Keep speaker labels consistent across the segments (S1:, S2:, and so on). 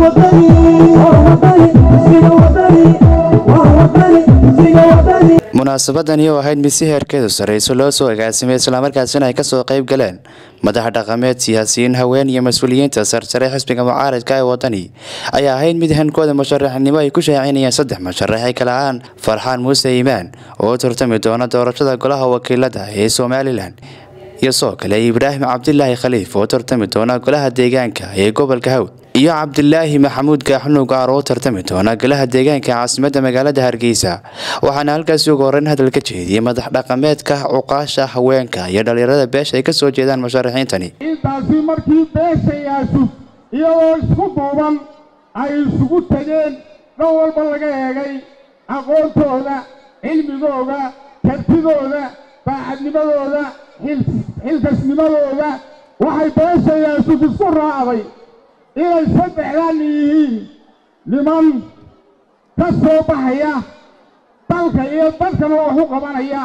S1: munaasabadani oo ahayd mid si heerkeedu sarrayso loo soo agaasimay islamarkaasina ay kasoo qayb galeen madax dhaqameed siyaasiyiin haween iyo mas-uuliyiinta sarsare xisbiga mucaaradka ee wadani ayaa ahayd mid hankooda musharaxnimo ay ku shaacinayeen saddex musharax ay kala ahaan farxaan muuse iimaan oo tartami doona doorashada golaha wakiilada ee somalilan iyo soo kale ibraahim cabdilaahi khaliif oo tartami doona golaha deegaanka ee gobolka hawd iyo cabdilaahi maxamuud gaaxunuug aar oo tartami doona golaha deegaanka caasimada magaalada hargeysa waxaana halkaasi ugu horeyn hadal ka jeediyey madax dhaqameedka cuqaasha haweenka iyo dhalinyarada beesha ay kasoo jeedaan musharaxiintani
S2: intaasi markii beeshayaasu iyadoo isku duuban ay isugu tegeen dhan walba laga eegay aqoontooda cilmigooda kartidooda baacadnimadooda xilkasnimadooda waxay beeshayaasu isku raacday inay saddexdan yihiin niman ka soo baxaya dalka iyo dadkana wax u qabanaya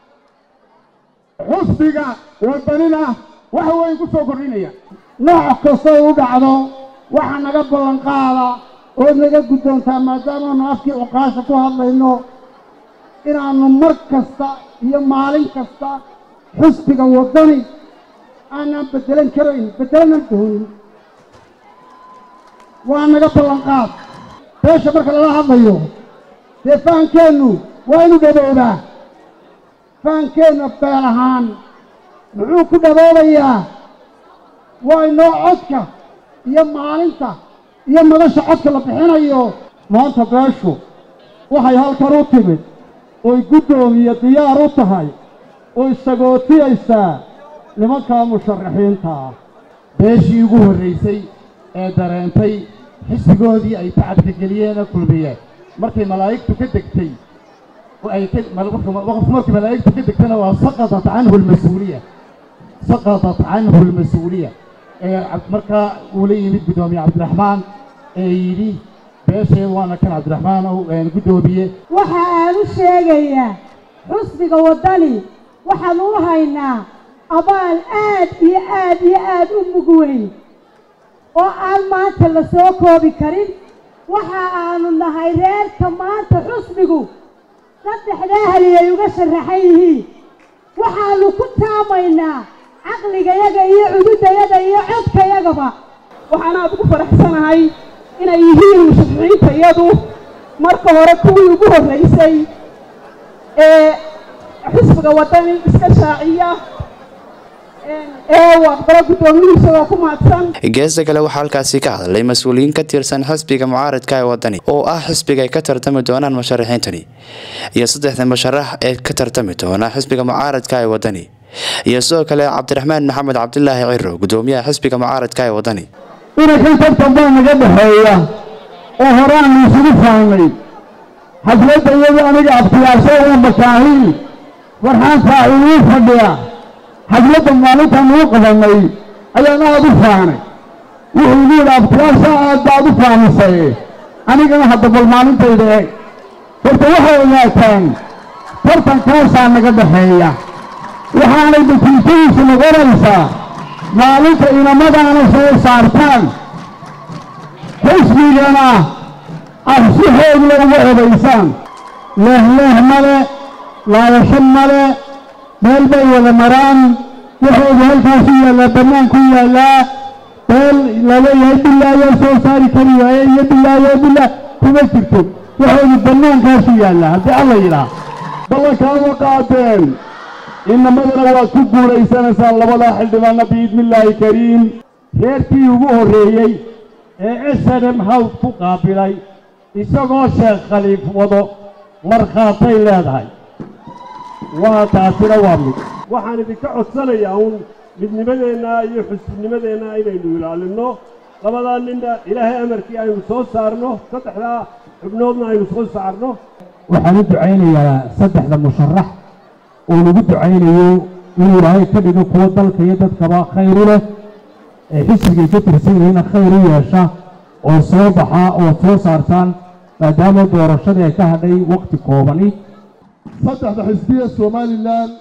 S2: xusbiga wadanina wax weyn ku soo kordhinaya
S3: nooc kastoo u dhacdo waxa naga ballan qaada ood naga guddoontaa maadaamaanu afkii cuqaasha ku hadlayno inaannu mar kasta iyo maalin kasta xusbiga waddani aanaan beddelan karayn beddelanaan doonin waa naga ballan qaad beesha marka lala hadlayo dee fahankeennu waa inu dhaboobaa fahankeenna beel ahaan muxuu ku dhaboobayaa waa inoo codka iyo maalinta iyo madasha codka la bixinayo maanta beeshu waxay halkan u timid oy guddoomiye diyaar u tahay oy sagootiyaysaa nimankaa musharaxiinta ah
S4: beeshii ugu horraysay ee dareentay xisbigoodii ay tacabka geliyeenoo kulmiyeen markay malaa'igtu ka degtay qofku markay malaa'igtu ka degtana waa saqadat canhu almas-uuliya saqadat canhu almas-uuliya ee markaa uu la yimid guddoomiye cabdiraxmaan ee yidhi beesheed waana kan cabdiraxmaan guddoomiye
S5: waxa aan u sheegayaa xusbiga waddani waxaan u haynaa abaal aad iyo aad iyo aad u mug weyn oo aan maanta la soo koobi karin waxa aanu nahay reerka maanta xusbigu saddexdaa hali ay uga sharaxan yihiin waxaannu ku taamaynaa caqligayaga iyo cududayaga iyo codkayagaba
S6: waxaan aad ugu faraxsanahay inay yihiin musharaxiintayadu marka hore kuwii ugu horraysay ee xisbiga waddani iska shaaciya
S1: geesta kale waxaa halkaasi ka hadlay mas-uuliyiin ka tirsan xisbiga mucaaradka ee wadani oo ah xisbiga ay ka tartami doonaan musharaxiintani iyo saddexda musharax ee ka tartami doona xisbiga mucaaradka ee wadani iyo sidoo kale cabdiraxmaan maxamed cabdilaahi ciro gudoomiyaha xisbiga mucaaradka ee wadani
S3: inankan tartan baa naga dhexeeya oo horaanu isugu fahnay xafladda iyadu aniga abtiyaasho oo makaahiil farxaan faaciiluu fadhiya xafladda maalintaan uu qabannay ayaan aad u faanay wuxuu igu yidhi abtiyaasha aad baad u faamisay anigana hadda bal maalintayda eeg horta waxay ogaataan tartankaasaa naga dhaxeeya waxaanay natiijadiisu noqonaysaa maalinta inamadaana soo saartaan xisbigana ah si xoogla uga odaysaan leehleeh male laayasho male meel bay wada maraan waxoodu halkaasu yaallaa bannaan ku yaallaa beel laleeyahay bilaa ayaa soo saari kari waaye iyo bilaayo bilaa kuma jirto waxoodu bannaankaasu yaallaa haddii alla yidhaah
S2: ballankaama qaateen inamadana waad ku guulaysanaysaan labadaa xildhibaanna biidnillaahi kariim
S4: reerkii ugu horreeyey ee esanem hawd ku qaabilay isagoo sheekh khaliif wado markhaatay leedahay waa taasina waa mid
S2: waxaan idinka codsanayaa uun midnimadeenna iyo xusbinimadeenna inaynu ilaalinno labadaa ninna ilaahay amarkii aynu soo saarno saddexdaa xubnoodna aynu soo saarno
S4: waxaan u ducaynayaa saddexda musharax oo lagu ducaynayo inuu ilaahay ka dhigo kuwo dalka iyo dadkaba khayru leh ee xisbigay ka tirsan yihiina khayr u yeesha oo soo baxa oo soo saartaan maadaama doorashadii ay ka hadhay waqti koobani
S2: saddexda xisbiya somalilan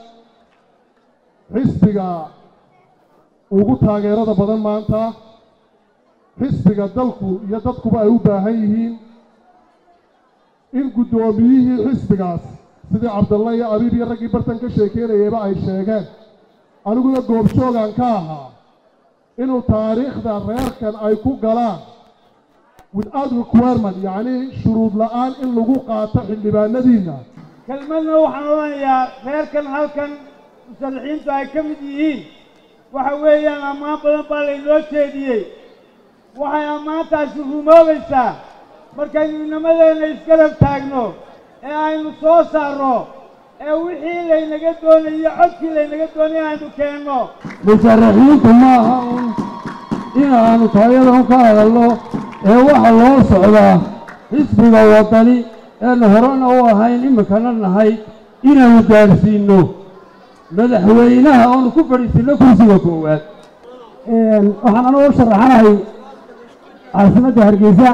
S2: xisbiga ugu taageerada badan maanta
S7: xisbiga dalku iyo dadkuba ay u baahan yihiin in guddoomiyihii xisbigaas sidii cabdalla iyo abiib iyo raggii bartan ka sheekeynayayba ay sheegeen aniguna goobjoogan ka ahaa inuu taariikhda reerkan ay ku galaan without requirement yacnii shuruud la'aan in lagu qaato xildhibaanadiinna
S8: kelmadna waxaan odhanayaa reerkan halkan musalixiintu ay ka mid yihiin waxa weeyaan ammaan badan baa laynoo jeediyey waxay ammaantaasi rumoobaysaa markaynu inamadeenna isgarab taagno ee aynu soo saarno ee wixii laynaga doonayo codkii laynaga doonay aynu keenno
S3: musharaxiintu ma aha un inaannu taayadan ka hadalno ee waxa loo socdaa xisbiga waddani eenu horena u ahayn iminkana nahay inaannu gaadhsiinno madaxweynaha oonu ku fadhiisinno kursiga koowaad
S4: waxaan anugu u sharaxanahay caasimadda hargeysa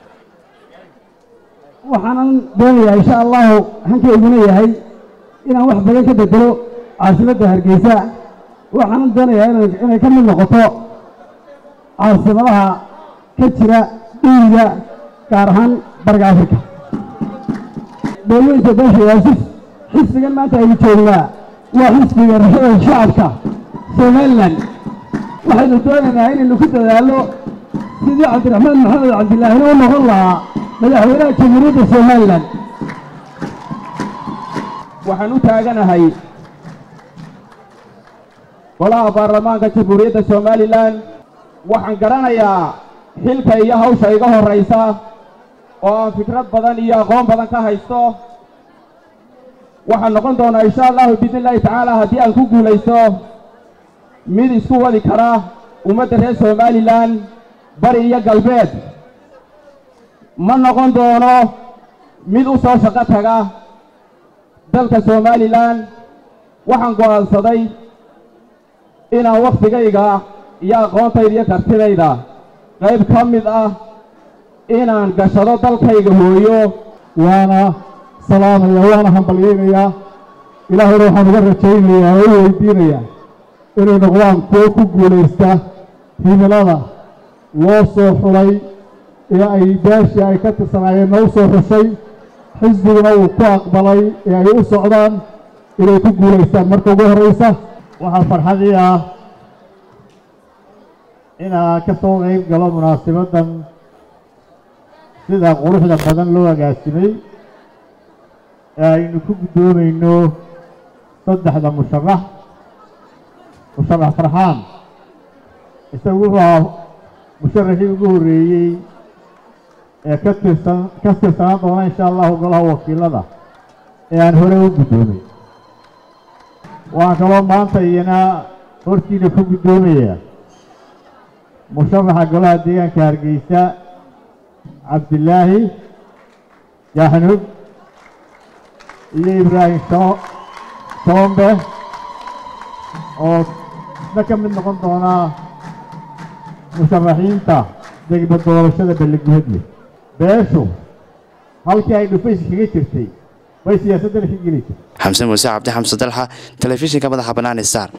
S4: waxaanan doonayaa insha allahu hankayguna yahay inaan wax badan ka bedelo caasimadda hargeysa waxaanan doonayaa inan inay ka mid noqoto caasimadaha ka jira dhiiga gaar ahaan bariga afrika dowlaynta beesha yaasif xisbigan maanta aynu joognaa waa xisbiga rashada shacabka somalilan waxaynu doonaynaa inaynu ku dadaallo sidii cabdiraxmaan maxamed cabdilaahina u noqon lahaa madaxweynaha jamhuuriyadda somalilan
S9: waxaan u taaganahay golaha baarlamaanka jamhuuriyadda somalilan waxaan garanayaa xilka iyo hawsha iga horraysa oo aan fikrad badan iyo aqoon badan ka haysto waxaan noqon doonaa insha allahu biidni illaahi tacaala haddii aan ku guulaysto mid isku wadi kara ummadda reer somalilan bari iyo galbeed ma noqon doono mid u soo shaqo taga dalka somalilan waxaan go'aansaday inaan wakhtigayga iyo aqoontayda iyo kartidayda qayb ka mid ah inaan gashado dalkayga hooyo
S7: waana salaamaya waana hambalyaynayaa ilaahayna waxaan uga rajaynayaa oo u weydiinayaa inay noqdaan kuwo ku guulaysta himilada loo soo xulay ee ay beeshii ay ka tirsanaayeenna u soo xushay xisbiguna uu ku aqbalay ee ay u socdaan inay ku guulaystaan marka ugu horraysa
S3: waxaa farxadii ah inaan ka soo qayb galo munaasabaddan sida quruxda badan loo agaasimay ee aynu ku guddoomayno saddexda musharax musharax farxaan isagu wuxuu ahaa musharaxii ugu horreeyey ee ka tirsan ka tirsanaan doona insha allahu golaha wakiilada ee aan hore u guddoomay waxaan kaloo maanta iyana hortiina ku guddoomaya musharaxa golaha deegaanka hargeysa cabdilaahi yaxnug iyo ibraahim sho shoombe oo isna ka mid noqon doonaa musharaxiinta degba doorashada baliguhadle beeshu halkii ay dhufays kaga jirtay bay siyaasaddana ka geli jirtay
S1: xamse muuse cabdi xamse dalxa telefishinka madaxa bannaan star